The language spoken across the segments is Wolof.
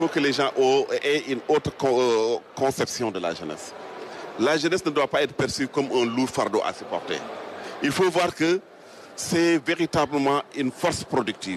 faut que les gens aient une autre conception de la jeunesse. La jeunesse ne doit pas être perçue comme un lourd fardeau à supporter. Il faut voir que c'est véritablement une force productive.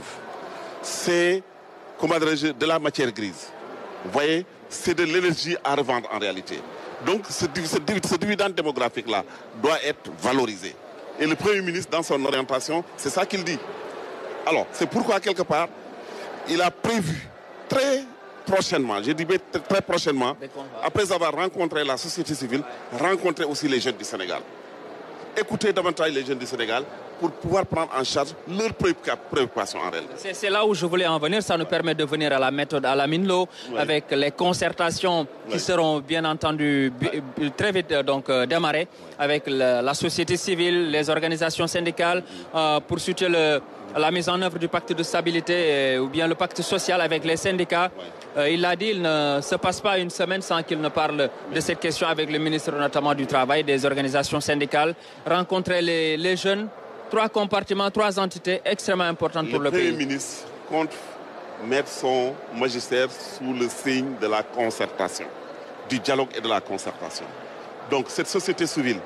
C'est, comment dirais-je, de la matière grise. Vous voyez, c'est de l'énergie à revendre en réalité. Donc ce, ce, ce dividende démographique-là doit être valorisé. Et le Premier ministre, dans son orientation, c'est ça qu'il dit. Alors, c'est pourquoi, quelque part, il a prévu très prochainement, je dis très prochainement, après avoir rencontré la société civile, rencontrer aussi les jeunes du Sénégal. Écouter davantage les jeunes du Sénégal pour pouvoir prendre en charge leurs préoccupations en réalité. C'est là où je voulais en venir. Ça nous permet de venir à la méthode à la Minlo oui. avec les concertations qui oui. seront bien entendu très vite donc euh, démarrées avec la, la, société civile, les organisations syndicales euh, pour soutenir le, la mise en œuvre du pacte de stabilité ou bien le pacte social avec les syndicats. Euh, il l'a dit, il ne se passe pas une semaine sans qu'il ne parle de cette question avec le ministre notamment du Travail, des organisations syndicales, rencontrer les, les jeunes. Trois compartiments, trois entités extrêmement importantes pour le, le pays. Le Premier ministre compte mettre son magistère sous le signe de la concertation, du dialogue et de la concertation. Donc cette société civile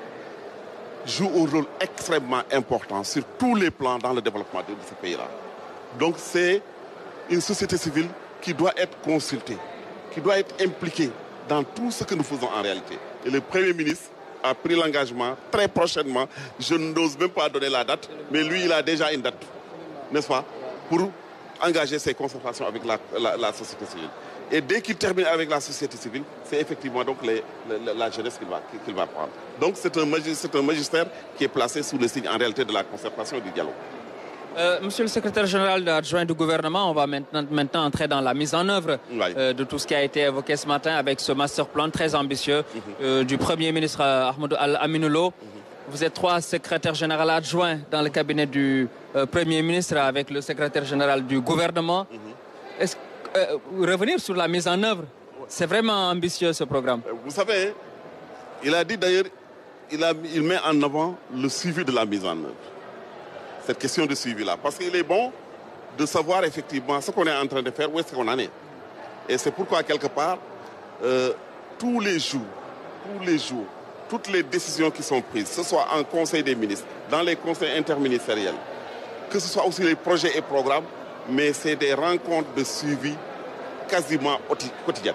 joue un rôle extrêmement important sur tous les plans dans le développement de ce pays-là. Donc c'est une société civile qui doit être consultée, qui doit être impliquée dans tout ce que nous faisons en réalité. Et le Premier ministre a pris l'engagement très prochainement, je n'ose même pas donner la date, mais lui il a déjà une date, n'est-ce pas, pour engager ses concertations avec la, la, la société civile. Et dès qu'il termine avec la société civile, c'est effectivement donc les, la, la, jeunesse qu'il va, qu'il va prendre. Donc c'est un, un magistère qui est placé sous le signe en réalité de la concertation et du dialogue. Euh, monsieur le secrétaire général adjoint du gouvernement, on va maintenant, maintenant entrer dans la mise en œuvre Oui. euh, de tout ce qui a été évoqué ce matin avec ce master plan très ambitieux euh, du Premier ministre euh, Ahmadou Al-Aminoulo. Vous êtes trois secrétaires généraux adjoints dans le cabinet du euh, Premier ministre avec le secrétaire général du gouvernement. Est-ce euh, revenir sur la mise en œuvre, c'est vraiment ambitieux ce programme. Vous savez, il a dit d'ailleurs, il, a- il met en avant le suivi de la mise en œuvre. Cette question de suivi-là. Parce qu'il est bon de savoir effectivement ce qu'on est en train de faire, où est-ce qu'on en est. Et c'est pourquoi, quelque part, euh, tous les jours, tous les jours, toutes les décisions qui sont prises, que ce soit en Conseil des ministres, dans les conseils interministériels, que ce soit aussi les projets et programmes, mais c'est des rencontres de suivi quasiment oti- quotidiennes.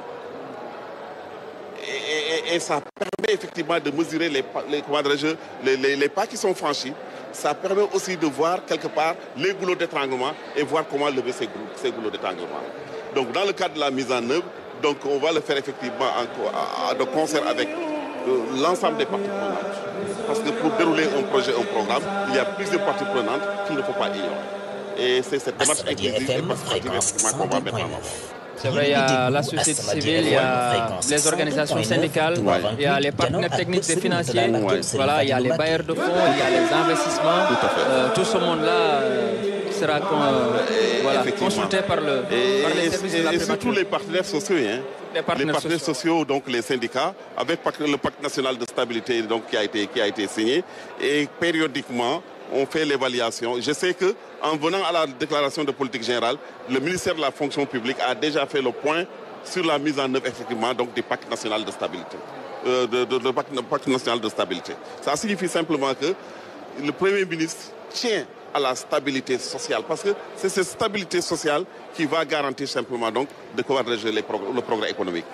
Et, et- et ça permet effectivement de mesurer les, pas- les, comment dirais-je, les, les- les pas qui sont franchis. Ça permet aussi de voir quelque part les goulots d'étranglement et voir comment lever ces, goulot- ces goulots d'étranglement. Donc dans le cadre de la mise en œuvre, donc on va le faire effectivement en co- à- à- de concert avec euh, l'ensemble des parties prenantes. Parce que pour dérouler un projet, un programme, il y a plusieurs parties prenantes qu'il ne faut pas ignorer. Et c'est cette démarche Asmodee inclusive et FM, participative fréquence effectivement qu'on va mettre en œuvre. 102.9. C'est vrai, il y a la société civile, il y a les organisations syndicales, il y a les partenaires techniques et financiers, Ouais. voilà, il y a les bailleurs de fonds, il y a les investissements. Tout à fait. Euh, tout ce monde-là euh, sera con- euh, voilà, effectivement. consulté par, le, Et, par les et- services et- de la et surtout primature. les partenaires sociaux, hein. Les partenaires sociaux. donc les syndicats, avec pac- le pacte national de stabilité donc, qui, a été, qui a été signé. Et périodiquement, on fait l'évaluation. Je sais que en venant à la déclaration de politique générale, le ministère de la fonction publique a déjà fait le point sur la mise en œuvre effectivement donc, du pacte national de stabilité. Euh, de, de- de pacte, pacte national de stabilité. Ça signifie simplement que le Premier ministre tient à la stabilité sociale parce que c'est cette stabilité sociale qui va garantir simplement donc de pouvoir régler les progr- le progrès économique.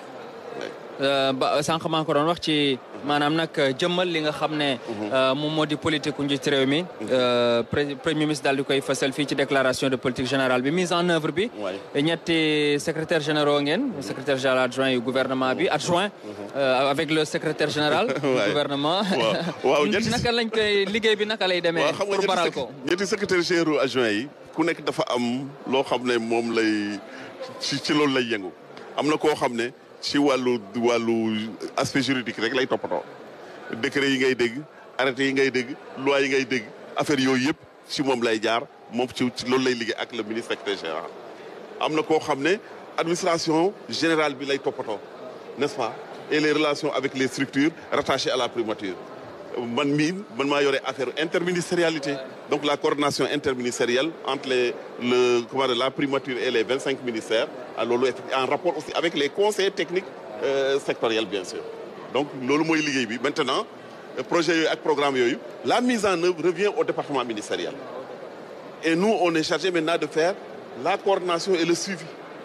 Euh, ba sànq maa ngi ko doon wax ci maanaam nag jëmmal li nga xam ne euh, moom moo di politique ku njiit réew mi euh, pré- premier ministre daal di koy fësal fii ci déclaration de politique générale bi mise en œuvre bi Ouais. ñetti secrétaire généraux ngeen secrétaire général adjoint yu gouvernement bi adjoint euh, avec le secrétaire général du Ouais. gouvernement Waaw. Waaw, ñetti- naka lañ koy liggéey bi naka lay demee waaw xam nga pour baral ñetti ko sec- ñetti secrétaire généraux adjoints yi ku nekk dafa am loo xam ne moom lay ci ci loolu lay yëngu am na koo xam ne ci wàllu wàllu aspect juridique rek lay toppatoo décret yi ngay dégg arrêté yi ngay dégg loi yi ngay dégg affaire yooyu yëpp ci moom lay jaar moom ci ci loolu lay liggéey ak le ministre secrétaire général am na koo xam ne administration générale bi lay toppatoo n'est-ce pas et les relations avec les structures rattachées à la primature man mii man maa yore affaire interministérialité donc la coordination interministérielle entre les le comment dire, la primature et les vingt cinq ministères en rapport aussi avec les conseils techniques euh, sectoriels bien sûr donc loolu mooy liggéey bi maintenant projet yooyu ak programme yooyu la mise en œuvre revient au département ministériel et nous on est chargé maintenant de faire la coordination et le suivi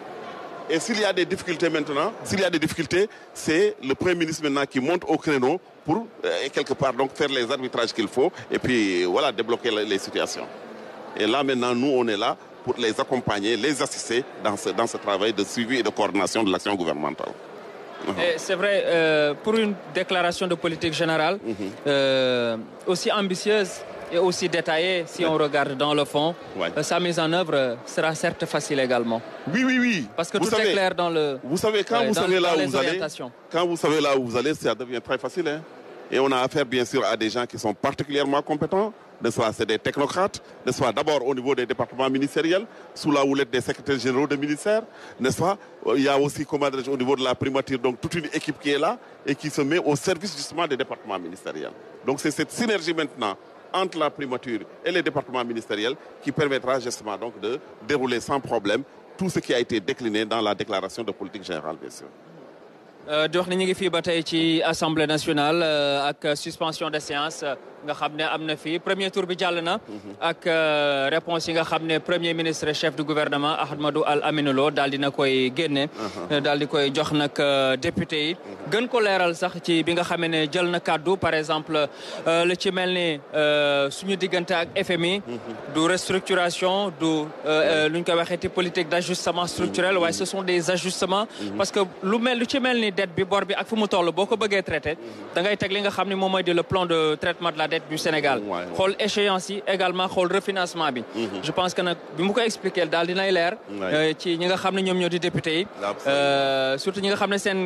et s'il y a des difficultés maintenant s'il y a des difficultés c'est le premier ministre maintenant qui monte au créneau pour euh, quelque part donc faire les arbitrages qu'il faut et puis voilà débloquer les situations et là maintenant nous on est là pour les accompagner les assister dans ce dans ce travail de suivi et de coordination de l'action gouvernementale Et c'est vrai, euh, pour une déclaration de politique générale mm -hmm. euh, aussi ambitieuse et aussi détaillée, si ouais. on regarde dans le fond, ouais. euh, sa mise en œuvre sera certes facile également. Oui, oui, oui. Parce que vous tout savez, est clair dans le. Vous savez, quand ouais, vous dans, savez là dans où les vous allez, orientations. quand vous savez là où vous allez, ça devient très facile. Hein? Et on a affaire bien sûr à des gens qui sont particulièrement compétents, n'est-ce pas, c'est des technocrates, n'est-ce pas, d'abord au niveau des départements ministériels, sous la houlette des secrétaires généraux de ministères, n'est-ce pas, il y a aussi, comment au niveau de la primature, donc toute une équipe qui est là et qui se met au service justement des départements ministériels. Donc c'est cette synergie maintenant entre la primature et les départements ministériels qui permettra justement donc de dérouler sans problème tout ce qui a été décliné dans la déclaration de politique générale, bien sûr. di wax ne ñu ngi fii ba tey ci assemblée nationale ak suspension de séance nga xam ne am na fii premier tour bi jàll na. ak réponse yi nga xam ne premier ministre chef du gouvernement Ahmadou Al Aminou Lo daal di na koy génne. daal di koy jox nag député yi. gën ko leeral sax ci bi nga xamee ne jël na kàddu par exemple lu ci mel ni suñu diggante ak FMI. du restructuration du lu ñu koy waxee ci politique d' ajustement structurel waaye ce sont des ajustements. parce que lu mel lu ci mel ni dette bi bor bi ak fu mu toll boo ko bëggee traité da ngay teg li nga xam ne moom mooy di le plan de traitement de la dette du Sénégal xool échéance yi également xool refinancement bi je pense que nag bi mu ko expliqué daal dinay leer ci ñi nga xam ne ñoom ñoo di député yi surtout ñi nga xam ne seen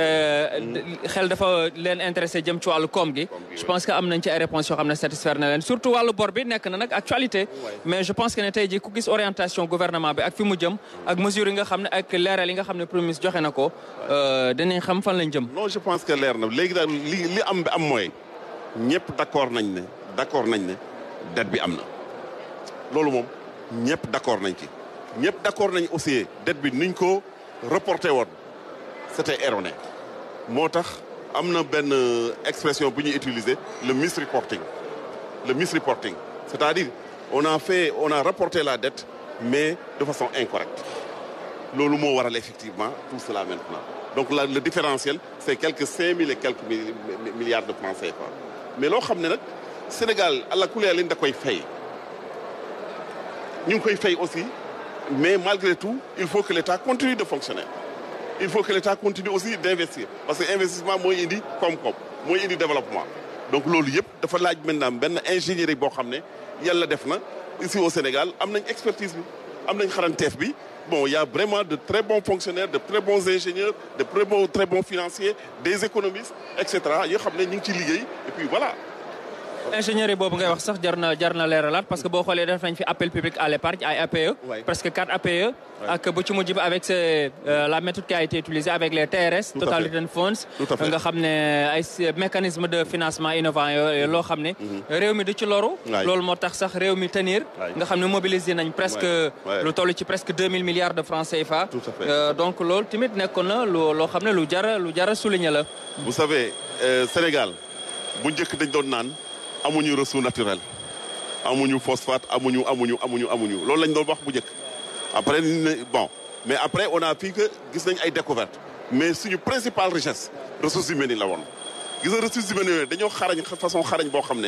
xel dafa leen intéressé jëm ci wàllu koom gi je pense que am nañ ci ay réponses yoo xam ne satisfaire na leen surtout wàllu bor bi nekk na nag actualité mais je pense que ne tey ji ku gis orientation gouvernement bi ak fi mu jëm ak mesures yi nga xam ne ak leeral yi nga xam ne premier ministre joxe na ko dinañ xam fan lañ jëm. non je pense que leer na léegi daal li li am bi am mooy ñëpp d' accord nañ ne d' accord nañ ne dette bi am na loolu moom ñëpp d' accord nañ ci ñëpp d' accord nañ aussi dette bi niñ ko reporté woon c' était erroné moo tax am na benn expression bu ñuy utiliser le misreporting le misreporting c' est à dire on a fait on a rapporté la dette mais de façon incorrecte loolu moo waral effectivement tout cela maintenant donc là, le différentiel c'est quelques cinq mille et quelques milliards de francs CFA mais loo xam ne nag Sénégal àla kulee liñ da koy fay ñu ngi koy fay aussi mais malgré tout il faut que l'État continue de fonctionner il faut que l'État continue aussi d'investir parce que investissement mooy indi koom-koom mooy indi développement donc loolu yëpp dafa laaj maintenant benn ingénierie boo xam ne yàlla def na ici au Sénégal am nañ expertise bi am nañ xaranteef bi bon il y a vraiment de très bons fonctionnaires de très bons ingénieurs de très bons très bons financiers des économistes et cetera yoo xam ne ñu ngi ci liggéey et puis voilà. ingénieur yi boobu ngay wax sax jar na jar na leeralaat parce que boo xoolee def nañ fi appel public à l'épargne ay APE. presque quatre APE. ak bu ci mujj bi avec la méthode qui a été utilisée avec les TRS. Total Return Funds. nga xam ne ay mécanisme de financement innovant yooyu loo xam ne. réew mi du ci loru. loolu moo tax sax réew mi tenir. nga xam ne mobiliser nañ presque. lu toll ci presque deux mille milliards de francs CFA. donc loolu tamit nekkoon na loo xam ne lu jar lu jar a souligner la. vous savez Sénégal bu njëkk dañ doon naan. amuñu ressource naturelle amuñu phosphate amuñu amuñu amuñu amuñu loolu lañ doon wax bu njëkk après bon mais après on a fii que gis nañ ay découverte mais suñu principale richesse ressources humaines yi la woon gis nga ressources humaines yooyu dañoo xarañ façon xarañ boo xam ne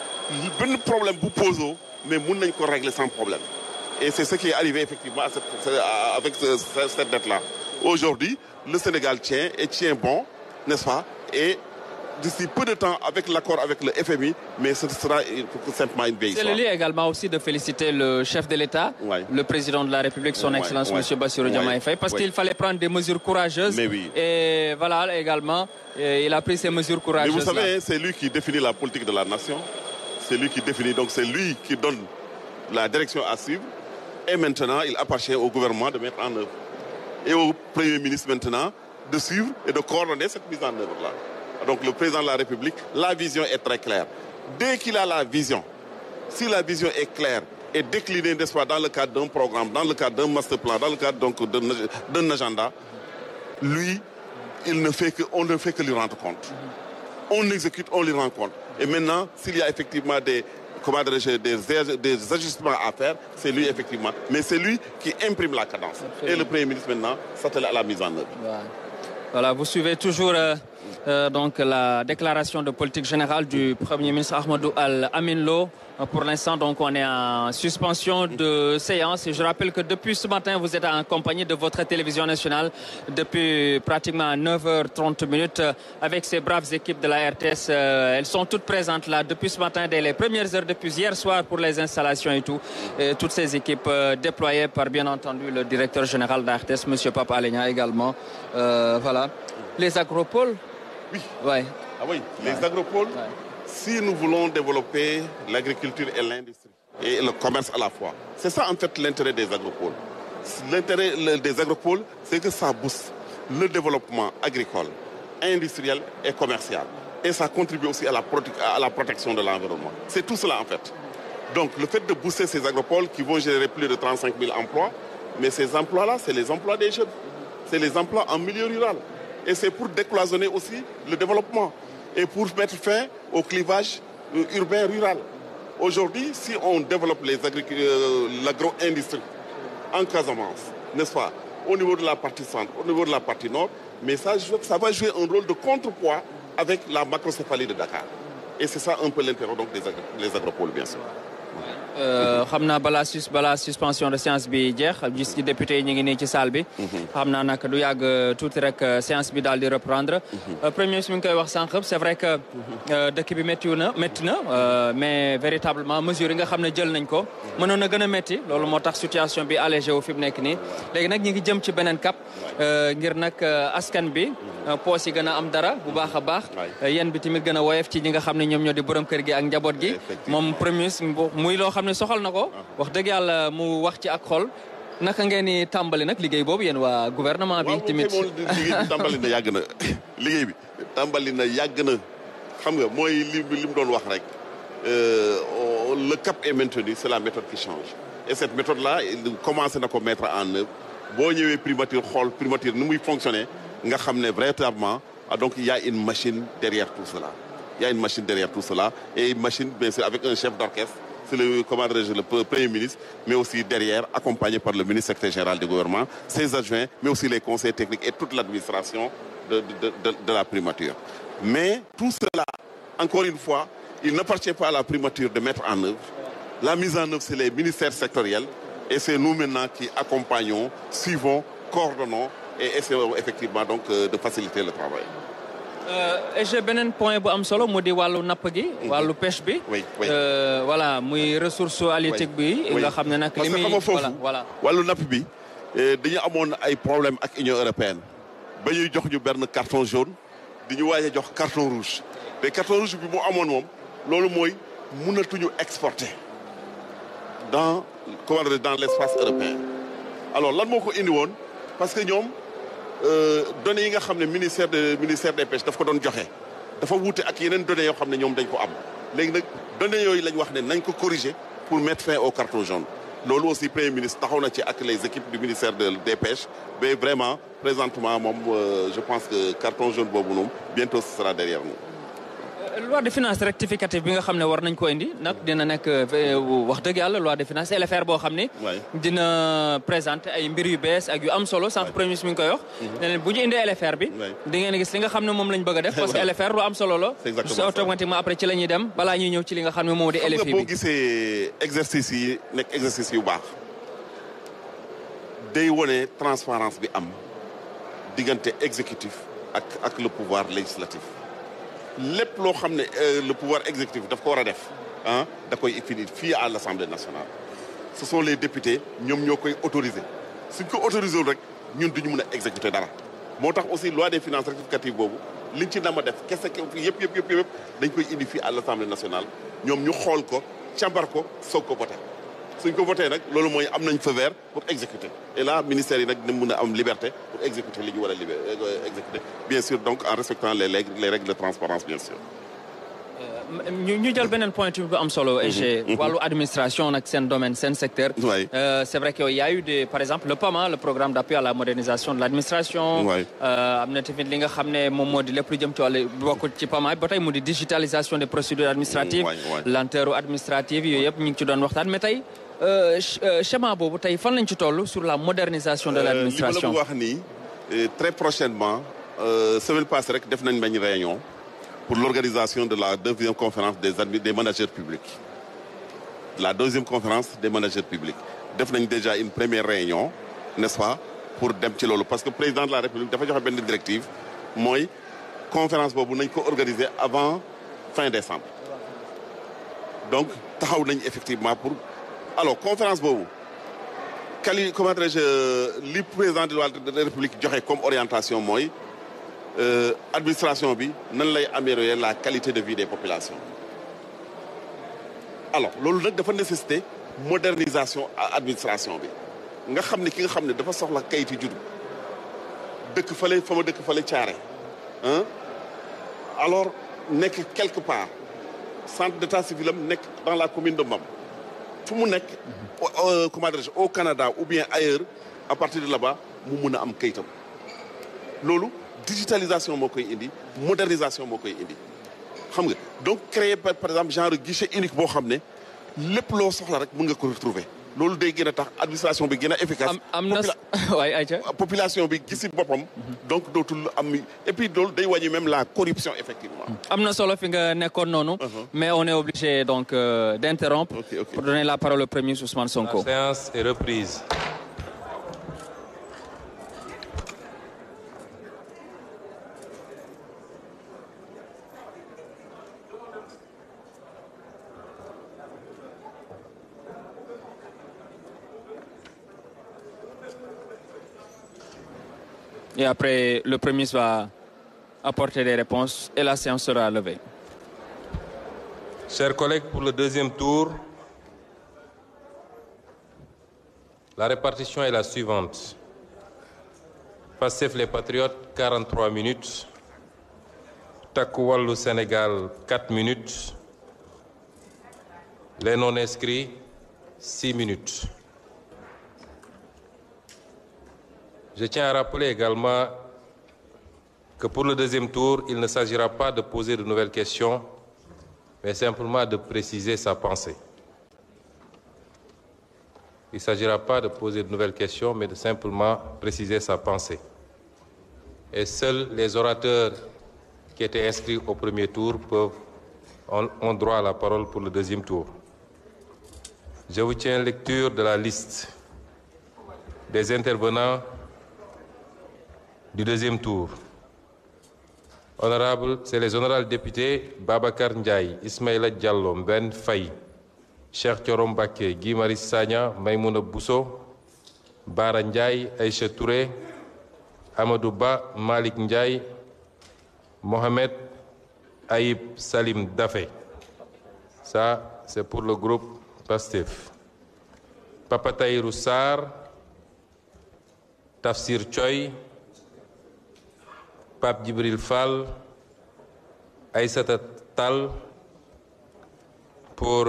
benn problème bu posé mais mun nañ ko régler sans problème et c'est ce qui est arrivé effectivement à cette, avec ce, cette dette là aujourd'hui le Sénégal tient et tient bon n'est-ce pas et d'ici peu de temps avec l'accord avec le FMI, mais ce sera simplement une vieille C'est le lieu également aussi de féliciter le chef de l'État, ouais. le président de la République, son ouais, Excellence ouais. M. Bassirou Diomaye Faye, parce qu'il fallait prendre des mesures courageuses. Mais oui. Et voilà, également, et il a pris ces mesures courageuses. Mais vous savez, c'est lui qui définit la politique de la nation. C'est lui qui définit, donc c'est lui qui donne la direction à suivre. Et maintenant, il appartient au gouvernement de mettre en œuvre. Et au Premier ministre maintenant de suivre et de coordonner cette mise en œuvre-là. Donc le président de la République, la vision est très claire. Dès qu'il a la vision, si la vision est claire et décliner, n'est-ce pas, dans le cadre d'un programme, dans le cadre d'un master plan, dans le cadre donc d'un agenda, lui, il ne fait que, on ne fait que lui rendre compte. On exécute, on lui rend compte. Et maintenant, s'il y a effectivement des, comment des, des, ajustements à faire, c'est lui effectivement. Mais c'est lui qui imprime la cadence. Absolument. Et le Premier ministre maintenant s'attelle à la mise en œuvre. Voilà, voilà vous suivez toujours euh, euh, donc la déclaration de politique générale du Premier ministre Ahmadou Al-Amin Lo. Pour l'instant, donc, on est en suspension de séance. Et je rappelle que depuis ce matin, vous êtes en compagnie de votre télévision nationale depuis pratiquement 9h30 minutes avec ces braves équipes de la RTS. Elles sont toutes présentes là depuis ce matin, dès les premières heures, depuis hier soir pour les installations et tout. Et toutes ces équipes déployées par, bien entendu, le directeur général de la RTS, M. Papa Alenia également. Euh, voilà. Les agropoles. Oui. Ouais. Ah oui, les ouais. agropoles. Ouais si nous voulons développer l'agriculture et l'industrie et le commerce à la fois. C'est ça en fait l'intérêt des agropoles. L'intérêt des agropoles, c'est que ça booste le développement agricole, industriel et commercial. Et ça contribue aussi à la, à la protection de l'environnement. C'est tout cela en fait. Donc le fait de booster ces agropoles qui vont générer plus de 35 000 emplois, mais ces emplois-là, c'est les emplois des jeunes. C'est les emplois en milieu rural. Et c'est pour décloisonner aussi le développement et pour mettre fin au clivage urbain-rural. Aujourd'hui, si on développe euh, l'agro-industrie en Casamance, n'est-ce pas, au niveau de la partie centre, au niveau de la partie nord, mais ça, ça va jouer un rôle de contrepoids avec la macrocéphalie de Dakar. Et c'est ça un peu l'intérêt donc des agro les agropoles, bien sûr. xam naa balaa sus balaa suspension de séance bi jeex gis ci député yi ñu ngi nii ci salle bi. xam naa nag du yàgg tuuti rek séance bi daal di reprendre. premier ministre mi ngi koy wax sànq c'est vrai que dëkk bi métti na métti na mais véritablement mesures yi nga xam ne jël nañ ko. mënoon na gën a métti loolu moo tax situation bi allégé wu fi mu nekk nii léegi nag ñu ngi jëm ci beneen cap ngir nag askan bi. poos yi gën a am dara bu baax a baax. yéen bi tamit gën a woyof ci ñi nga xam ne ñoom ñoo di borom kër gi ak njaboot gi. moom premier ministre muy loo xam ne soxal na ko. wax dëgg yàlla mu wax ci ak xol. naka ngeen ni tàmbali nag liggéey boobu yéen waa gouvernement bi. tamit waaw liggéey bi tàmbali na yàgg na liggéey bi tàmbali na yàgg na xam nga mooy li li mu doon wax rek le cap est maintenu c'est la méthode qui change. et cette méthode là commencé na ko mettre en œuvre boo ñëwee primature xool primature ni muy fonctionner. nga xam ne véritablement donc il y a une machine derrière tout cela il y a une machine derrière tout cela et une machine bien sûr avec un chef d'orchestre c'est le comment dirais-je le premier ministre mais aussi derrière accompagné par le ministre secrétaire général du gouvernement ses adjoints mais aussi les conseils techniques et toute l'administration de, de, de, de la primature mais tout cela encore une fois il n'appartient pas à la primature de mettre en œuvre la mise en œuvre c'est les ministères sectoriels et c'est nous maintenant qui accompagnons suivons coordonnons et essayons effectivement donc de faciliter le travail. et j'ai beneen point bu am solo mu di wàllu napp gi. wàllu pêche bi. oui oui voilà muy ressource halieutique bi. nga xam ne nag li muy parce que xam nga foofu wàllu napp bi dañu amoon ay problème ak Union européenne ba ñuy jox ñu benn carton jaune di ñu waaj a jox carton rouge te carton rouge bi mu amoon moom loolu mooy mënatuñu exporter dans comment dire dans l'espace européen alors lan moo ko indi woon parce que ñoom. données yi nga xam ne ministère de ministère des pêches daf ko doon joxe dafa wuute ak yeneen données yoo xam ne ñoom dañ ko am léegi nag données yooyu lañ wax ne nañ ko corriger pour mettre fin au carton jaune loolu aussi premier ministre taxaw na ci ak les équipes du ministère de des pêches mais vraiment présentement moom je pense que carton jaune boobu noonu bientôt ce sera derrière nous. loi de finances rectificative bi nga xam ne war nañ ko indi nag dina nekk wax dëgg yàlla loi de finances LFR boo xam ne dina présenter ay mbir yu bees ak yu am solo sànq premier ministre mi ngi koy wax ne leen bu ñu indee LFR bi di ngeen gis li nga xam ne moom lañ bëgg a def parce que LFR lu am solo la automatiquement après ci la ñuy dem balaa ñuy ñëw ci li nga xam ne moom di LFI bi boo gisee exercice yi nekk exercice yu baax day wone transparence bi am diggante exécutif ak ak le pouvoir législatif lépp loo xam ne le pouvoir exécutif daf ko war a def ah da koy finir fii à l'Assemblée nationale ce sont les députés ñoom ñoo koy autoriser suñ ko autoriser wul rek ñun duñu mën a exécuter dara moo tax aussi loi des finances rectificative boobu liñ ci nama def kese yëpp yëpp yëpp yëpp dañ koy indi fii à l'Assemblée nationale ñoom ñu xool ko càmbar ko soog ko voter suñ ko voté nag loolu mooy am nañ feu vert pour exécuter et là ministère yi nag dina mën a am liberté pour exécuter li ñu war a exécuter bien sûr donc en respectant les règles les règles de transparence bien sûr ñu ñu jël beneen point bu am solo. et wàllu administration nag seen domaine seen secteur. Oui. Euh, c'est vrai qu'il y a eu des par exemple le PAMA le programme d'appui à la modernisation de l'administration. Oui. Euh, am na tamit li nga xam ne moom moo di lépp lu jëm ci wàllu bokk ci PAMA ba tey mu di digitalisation des procédures administratives. Oui, oui. lenteur administrative yooyu yëpp ñu ngi ci doon waxtaan mais tey euh, ch- euh, schéma boobu tey fan lañ ci toll sur la modernisation de l'administration. li ma la bëgg wax nii euh, très prochainement euh, semaine passée rek def nañ benn réunion pour l'organisation de la deuxième conférence des admi des managers publics la deuxième conférence des managers publics def nañ déjà une première réunion n'est-ce pas pour dem ci loolu parce que président de la république dafa joxe benn directive mooy conférence boobu nañ ko organiser avant fin décembre donc taxaw nañ effectivement pour alors conférence boobu quali comment dirais-je li président de la république joxe comme orientation mooy euh, administration bi nan lay améliorer la qualité de vie des populations alors loolu nag dafa nécessité modernisation à administration bi nga xam ne ki nga xam ne dafa soxla kayiti juddu dëkk fale fa ma dëkk fale caare hein alors nekk quelque part centre d'état civil am nekk dans la commune de Mbam fu mu nekk euh, comment dirais-je au Canada ou bien ailleurs à partir de là-bas mu mun a am kayitam loolu digitalisation moo koy indi modernisation moo koy indi xam nga donc créer par par exemple genre guichet unique boo xam ne lépp loo soxla rek mën nga ko retrouver loolu day gën a tax administration bi gën a efficace am am na Popula- waay ayca. population bi gisi boppam donc dootul am et puis loolu day wàññi même la corruption effectivement am na solo fi nga nekkoon noonu. mais on est obligé donc euh, d'interrompre. Ok, ok. pour donner la parole au premier Ousmane Sonko. La séance est reprise. Et après, le premier ministre va apporter des réponses et la séance sera levée. Chers collègues, pour le deuxième tour, la répartition est la suivante. Pastef les Patriotes, 43 minutes. Takku Wallu Sénégal, 4 minutes. Les non-inscrits, 6 minutes. Je tiens à rappeler également que pour le deuxième tour, il ne s'agira pas de poser de nouvelles questions, mais simplement de préciser sa pensée. Il ne s'agira pas de poser de nouvelles questions, mais de simplement préciser sa pensée. Et seuls les orateurs qui étaient inscrits au premier tour peuvent, ont, ont droit à la parole pour le deuxième tour. Je vous tiens lecture de la liste des intervenants du deuxième tour. Honorable, c'est les honorables députés Babacar Ndiaye, Ismaïla Diallo, Ben Faye, Cheikh Thiorom Mbacké, Guy Marius Sagna, Maïmouna Bousso, Bara Ndiaye, Aïcha Touré, Amadou Ba, Malik Ndiaye, Mohamed Aïb Salim Dafé. Ça, c'est pour le groupe PASTEF. Papa Tahirou Sarr, Tafsir Choy, Pape Djibril Fall, Aïssata Tal pour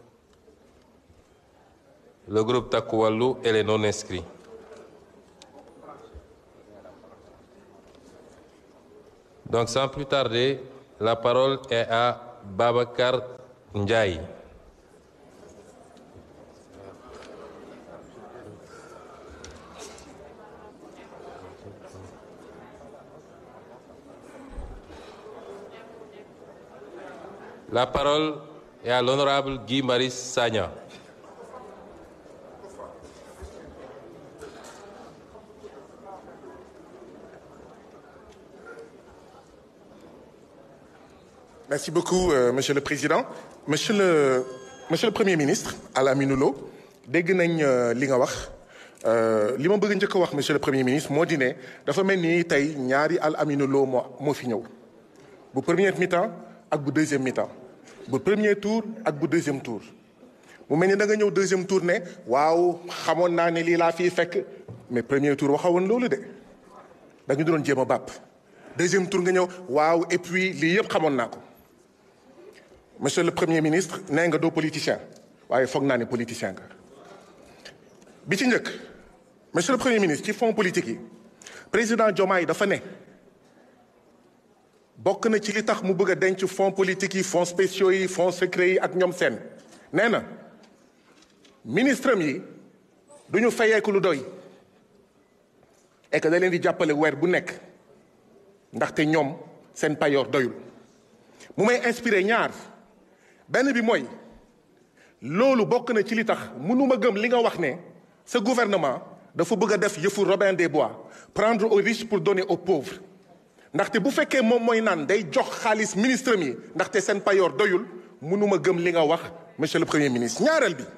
le groupe Takualu et les non-inscrits. Donc sans plus tarder, la parole est à Babacar Ndiaye. La parole est à l'honorable Guy Marius Sagna. Merci beaucoup, euh, Monsieur le Président. Monsieur le, Monsieur le Premier ministre, Alamine Lo, dégg nañ euh, li nga wax euh, li ma bëgg njëkk a wax Monsieur le Premier ministre moo di ne dafa mel ni tey ñaari Alamine Lo moo moo fi ñëw bu premier mi-temps ak bu deuxième mi-temps bu premier tour ak bu deuxième tour. mu mel ni da nga ñëw deuxième tour ne waaw xamoon naa ne lii laa fii fekk mais premier tour waxawoon loolu de dañu doon jéem a bàpp deuxième tour nga ñëw waaw et puis lii yëpp xamoon naa ko. monsieur le premier ministre nee nga doo politicien waaye foog naa ne politicien nga bi ci njëkk monsieur le premier ministre ci fonds politique yi président Diomaye dafa ne bokk na ci li tax mu bëgg a denc fonds politique yi fonds spéciaux yi fonds secrets yi ak ñoom seen nee na ministre am yi du ñu fayeeku lu doy et que da leen di jàppale weer bu nekk ndaxte ñoom seen payoor doyul mu may inspiré ñaar benn bi mooy loolu bokk na ci li tax mënuma gëm li nga wax ne ce gouvernement dafa bëgg a def yëfu Robin des Bois prendre aux riches pour donner aux pauvres ndaxte bu fekkee moom mooy naan day jox xaalis ministre mi ndaxte seen payoor doyul mënuma gëm li nga wax monsieur le premier ministre ñaareel bi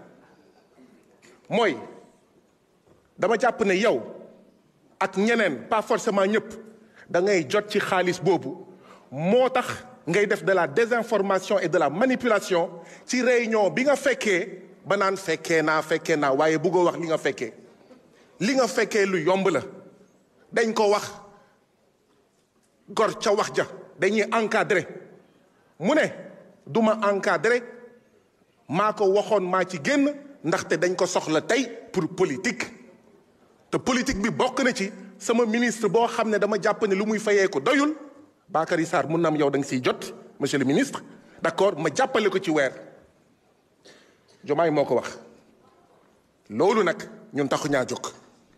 mooy dama jàpp ne yow ak ñeneen pas forcément ñëpp da ngay jot ci xaalis boobu moo tax ngay def de la désinformation et de la manipulation ci réunion bi nga fekkee ba naan fekkee naa fekkee naa waaye bëggoo wax li nga fekkee li nga fekkee lu yomb la dañ ko wax gor ca wax ja dañuy encadré mu ne du ma encadré maa ko waxoon maa ci génn ndaxte dañ ko soxla tey pour politique te politique bi bokk na ci sama ministre boo xam ne dama jàpp ne lu muy fayee ko doyul Bakary Sarr mun na am yow da nga siy jot monsieur le ministre d'accord ma jàppale ko ci weer Diomaye moo ko wax loolu nag ñun taxu ñaa jóg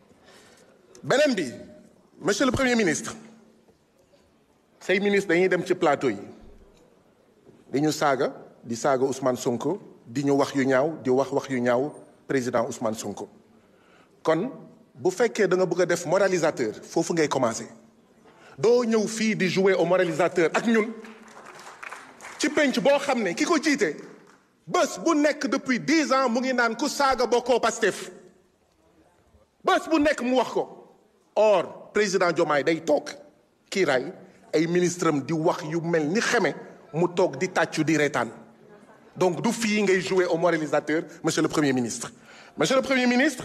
beneen bi monsieur le premier ministre say ministre dañuy dem ci plateau yi di ñu saaga di saaga Ousmane Sonko di ñu wax yu ñaaw di wax wax yu ñaaw président Ousmane Sonko kon bu fekkee da nga bëgg a def moralisateur foofu ngay commencer doo ñëw fii di jouer au moralisateur ak ñun ci penc boo xam ne ki ko jiite bés bu nekk depuis dix ans mu ngi naan ku saaga bokkoo Pastef bés bu nekk mu wax ko or président Diomaye day toog kiiraay ay ministre am di wax yu mel ni xeme mu toog di tàccu di reetaan donc du fii ngay jouer au moralisateur monsieur le premier ministre monsieur le premier ministre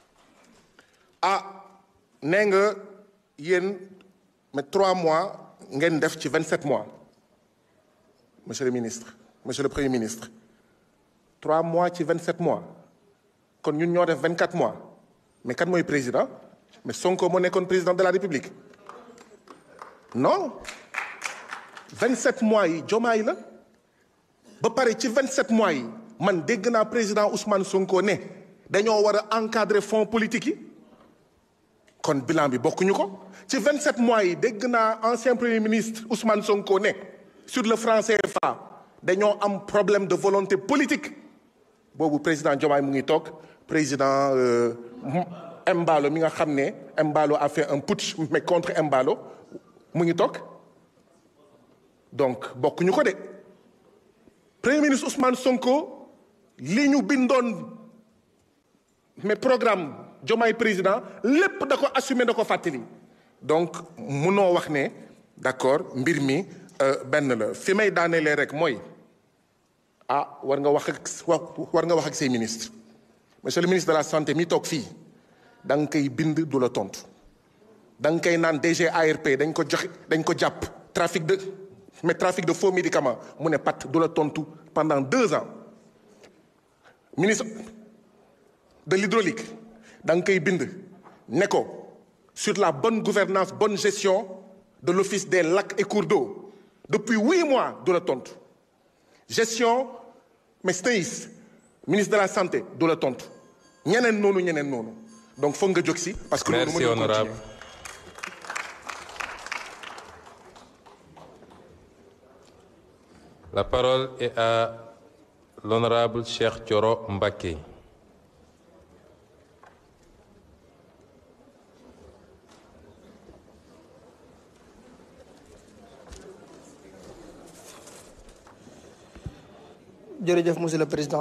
ah nee nga yéen mais trois mois ngeen def ci vingt sept mois monsieur le ministre monsieur le premier ministre trois mois ci vingt sept mois kon ñun ñoo def vingt quatre mois mais kan mooy président mais Sonko moo nekkoon président de la République non vingt sept mois yi Diomaye la ba pare ci vingt sept mois yi man dégg naa président Ousmane Sonko ne dañoo war a encadrer fonds politique yi kon bilan bi bokkuñu ko ci 27 mois yi dégg naa ancien premier ministre Ousmane Sonko ne sur le franc CFA dañoo am problème de volonté politique boobu président Diomaye mu ngi toog président Embalo mi nga xam ne Embalo a fait un putsch mais contre Embalo mu ngi toog donc bokkuñu ko de premier ministre Ousmane Sonko li ñu bindoon mais programme Diomaye président lépp da ko assumé da ko fàttali donc munoo wax ne d'accord mbir mi benn la fi may daanelee rek mooy ah war nga wax ak war nga wax ak say ministre monsieur le ministre de la santé mi toog fii da nga koy bind du la tontu da nga koy naan DG ARP dañ ko joxe dañ ko jàpp trafic de mais trafic de faux médicaments mu ne pat du la tontu pendant deux ans ministre de l'hydraulique da nga koy bind ne ko sur la bonne gouvernance bonne gestion de l'office des lacs et cours d'eau depuis huit mois du la tontu gestion mais SNEIS ministre de la santé du la tontu ñeneen noonu ñeneen noonu donc foog nga jóg si. parce que loolu merci mënul honorable continuer. La parole est à l'honorable Cheikh Thioro Mbacké. jërëjëf monsieur le président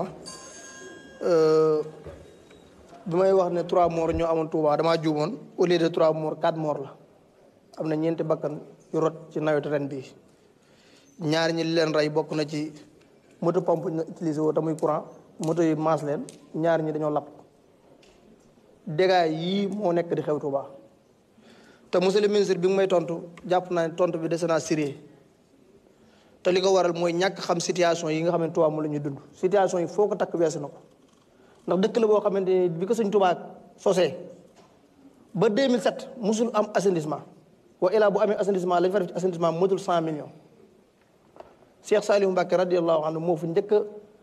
bi may wax ne trois morts ñoo amoon Touba damaa juumoon au lieu de trois morts quatre morts la am na ñeenti bakkan yu rot ci nawetu ren bii ñaar ñi li leen rey bokk na ci moto pompe ñu utilisé woo te muy courant moto yi maas leen ñaar ñi dañoo lapp dégâts yii moo nekk di xew Touba te monsieur le ministre bi nga may tontu jàpp naa ne tontu bi dese naa sérieux te li ko waral mooy ñàkk xam situation yi nga xam ne Touba moom la ñuy dund situation yi foo ko takk weesu na ko ndax dëkk la boo xamante ni bi ko sëñ Touba sosee ba 2007 musul am assainissement wa ilaa bu amee assainissement lañ fa def ci assainissement motul 100 millions Cheikh Saliou Mbacké radiyallahu anhu moo fi njëkk a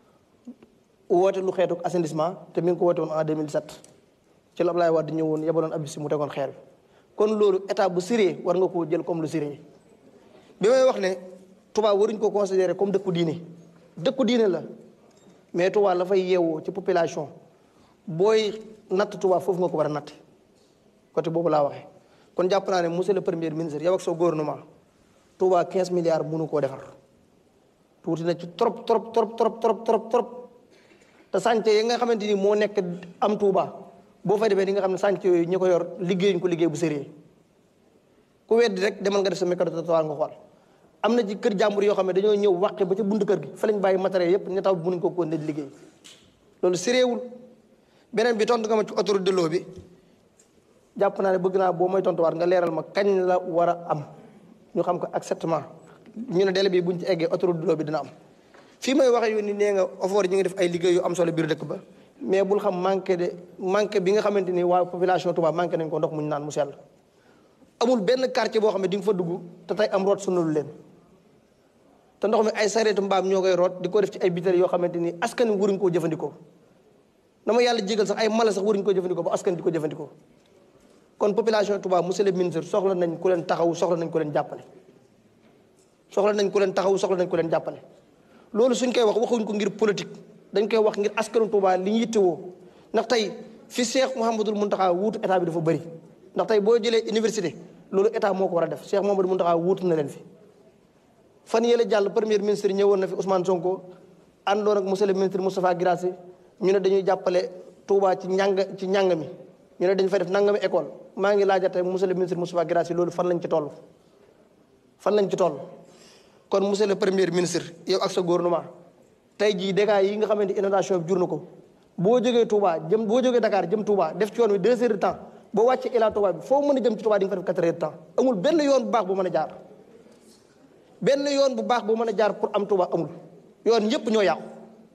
woote lu xeetu assainissement te mi ngi ko woote woon en 2007 ci la Ablaye Wade ñëwoon yebaloon ab si mu tegoon xeer bi kon loolu état bu sérieux war nga koo jël comme lu sérieux bi may wax ne Touba waruñ ko considérer comme dëkku diine dëkku diine la mais Touba la fay yeewoo ci population booy natt Touba foofu nga ko war a natt côté boobu laa waxee kon jàpp naa ne monsieur le premier ministre yow ak sa gouvernement Touba 15 milliards mënu koo defar tuuti na ci trop trop trop trop trop trop trop te sànce yi nga xamante ni moo nekk am Touba boo fay defee di nga xam ne sànce yooyu ñi ko yor liggéeyuñ ko liggéey bu sérieux ku weddi rek demal nga def sa micro trottoir nga xool am na ci kër jàmbur yoo xam ne dañoo ñëw wàqe ba ca buntu kër gi fa lañ bàyyi matériel yépp ñu taw mënuñ ko ko ne di liggéey loolu sérieuxwul beneen bi tontu nga ma ci autoroute de l'eau bi jàpp naa ne bëgg naa boo may tontuwaat nga leeral ma kañ la war a am ñu xam ko exactement ñu ne délai bi buñ ci eggee autoroute de l'eau bi dina am fii may waxee yoon ni nee nga offort ñu ngi def ay liggéey yu am solo biir dëkk ba mais bul xam manqué de manqué bi nga xamante ni waa population Touba manqué nañ ko ndox muñ naan mu sell amul benn quartier boo xam ne di nga fa dugg te tey am root sunalu leen te ndox mi ay sareetu mbaam ñoo koy root di ko def ci ay biteel yoo xamante ni askan wi waruñ koo jëfandikoo dama yàlla jégal sax ay mala sax waruñ koo jëfandikoo ba askan di ko jëfandikoo kon population Touba monsieur le ministre soxla nañ ku leen taxaw soxla nañ ku leen jàppale soxla nañ ku leen taxaw soxla nañ ku leen jàppale loolu suñ koy wax waxuñ ko ngir politique dañ koy wax ngir askanu Touba li ñu yittewoo ndax tey fi Cheikh Mouhamadul Mountakha wuutu état bi dafa bëri ndax tey boo jëlee université loolu état moo ko war a def Cheikh Mouhamadul Mountakha wuutu na leen fi fan yële jàll premier ministre ñëwoon na fi Ousmane Sonko àndoon ak monsieur le ministre Moustapha Guirassy ñu ne dañuy jàppale Touba ci njàng ci njàng mi ñu ne dañu fay def nangami école maa ngi laajate monsieur le ministre Moustapha Guirassy loolu fan lañ ci toll fan lañ ci toll kon monsieur le premier ministre yow ak sa gouvernement tey jii dégâts yi nga xamante inondation bi jur na ko boo jógee Touba jëm boo jógee Dakar jëm Touba def ci yoon wi deux heures de temps boo wàccee Ila Touba bi foo mën a jëm ci Touba di nga fa def quatre heures de temps amul benn yoon bu baax bu mën a jaar benn yoon bu baax bu mën a jaar pour am Touba amul yoon yépp ñoo yàqu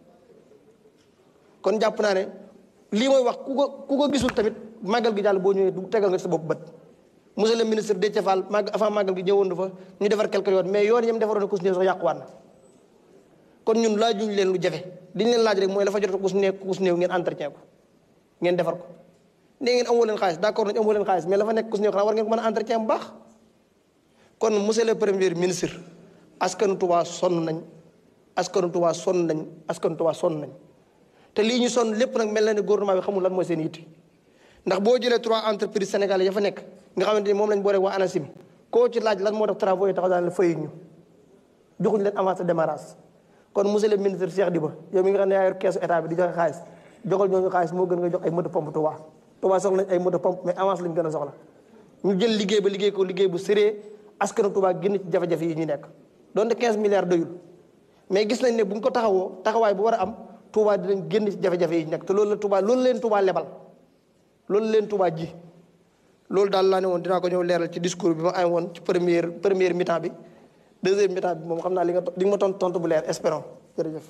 kon jàpp naa ne lii mooy wax ku ko ku ko gisul tamit màggal gi jàll boo ñëwee du tegal nga sa bopp bët monsieur le ministre Déthié Fall màgg avant màggal gi ñëwoon na fa ñu defar quelques yoon mais yoon yam defaroon na ko su néew sax yàquwaat na kon ñun laajuñ leen lu jafe li ñu leen laaj rek mooy la fa jot ku su néew ku su néew ngeen entretien ko ngeen defar ko nee ngeen amoo leen xaalis d'accord nañ amoo leen xaalis mais la fa nekk ku su néew xanaa war ngeen ko mën a entretien bu baax kon monsieur le premier ministre askanu Touba sonn nañ askanu Touba sonn nañ askanu Touba sonn nañ te lii ñu sonn lépp nag mel na ne gouvernement bi xamul lan mooy seen yitte ndax boo jëlee trois entreprises sénégalais ya fa nekk nga xamante ni moom lañ boole waa ANACIM koo ci laaj lan moo tax travaux yi taxaw daan la fay ñu joxuñu leen avance de démarrage kon monsieur le ministre Cheikh Diba yow mi nga xam ne yaa yor keesu état bi di joxe xaalis joxal ñooñu xaalis moo gën nga jox ay moto pompe Touba Touba soxla nañ ay moto pompe mais avance lañ gën a soxla ñu jël liggéey ba liggéey ko liggéey bu sérieux askanu Touba génn ci jafe-jafe yi ñu nekk donte 15 milliards doyul mais gis nañ ne bu ñu ko taxawoo taxawaay bu war a am Touba dinañ génn ci jafe-jafe yi ñu nekk te loolu la Touba loolu leen Touba lebal loolu leen Touba ji loolu daal laa ne woon dinaa ko ñëw leeral ci discours bi ma am woon ci première première mi-temps bi deuxième mi-temps bi moom xam naa li nga li nga ma tontu tontu bu leer espérons jërëjëf.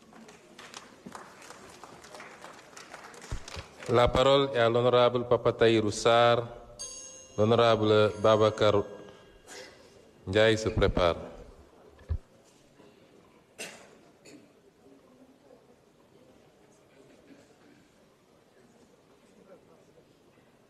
La parole est à l'honorable Papa Taïrou Sarr. L'honorable Babacar Ndiaye se prépare.